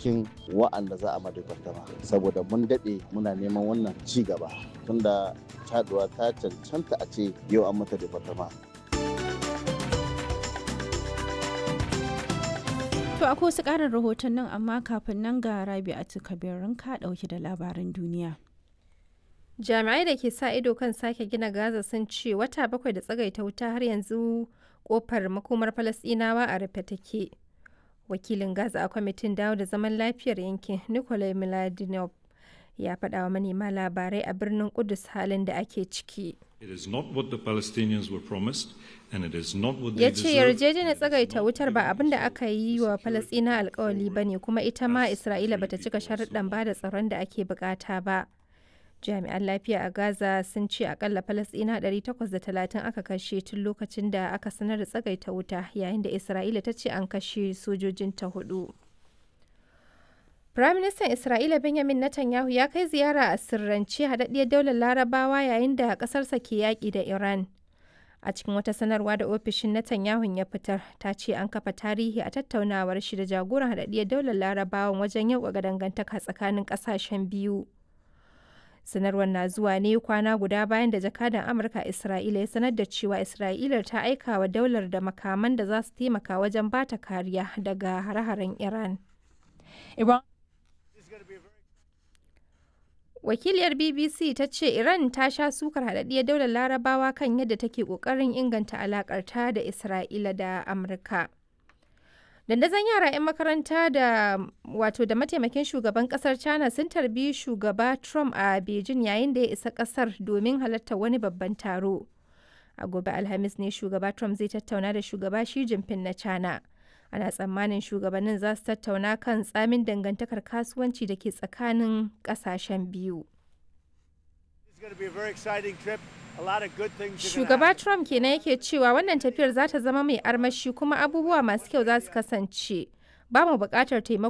cikin wa'anda za a madabartama saboda mun daɗe muna neman wannan ci gaba tunda caduwa ta cancanta a ce yau an mata departama To akwai wasu ƙarin rahoton nan amma kafin nan ga Rabi'atu Kabirin ka ɗauki da labaran duniya. Jami'ai da ke sa ido kan sake gina Gaza sun ce wata bakwai da tsagaita wuta har yanzu kofar makomar Falasɗinawa a rufe take. Wakilin Gaza a kwamitin dawo da zaman lafiyar yankin Nikolai Miladinov ya faɗa wa manema labarai a birnin Kudus halin da ake ciki. It is not what the Palestinians were promised and it is not what ya they ce deserve. yarjejeniyar tsagaita wutar ba abin da aka yi wa falasɗina alkawali ba ne kuma ita ma isra'ila bata cika sharuɗan ba da tsaron da ake bukata ba jami'an lafiya a gaza sun ce akalla falasɗina 830 aka kashe tun lokacin da aka sanar da tsagaita wuta yayin da isra'ila ta ce an kashe sojojinta hudu Firaministan Isra'ila Benjamin Netanyahu ya kai ziyara a sirrance haɗaɗɗiyar daular larabawa yayin da ƙasarsa ke yaƙi da Iran. A cikin wata sanarwa da ofishin Netanyahu ya fitar, ta ce an kafa tarihi a tattaunawar shi da jagoran haɗaɗɗiyar daular larabawan wajen yau ga dangantaka tsakanin ƙasashen biyu. Sanarwar na zuwa ne kwana guda bayan da jakadan Amurka a Isra'ila ya sanar da cewa Isra'ila ta aika wa daular da makaman da za su taimaka wajen bata kariya daga hare-haren Iran. Iran Wakiliyar BBC ta ce Iran ta sha sukar haɗaɗɗiyar daular larabawa kan yadda take ƙoƙarin inganta alaƙarta da Isra'ila da Amurka. Dandazon yara 'yan makaranta da wato da mataimakin shugaban kasar China sun tarbi shugaba Trump a Beijing yayin da ya isa kasar domin halartar wani babban taro. A gobe Alhamis ne shugaba Trump zai tattauna da shugaba Xi Jinping na China. Ana tsammanin shugabannin za su tattauna kan tsamin dangantakar kasuwanci da ke tsakanin kasashen biyu. Shugaba Trump kenan yake cewa wannan tafiyar za ta zama mai armashi kuma abubuwa masu kyau za su kasance. Ba mu buƙatar taimako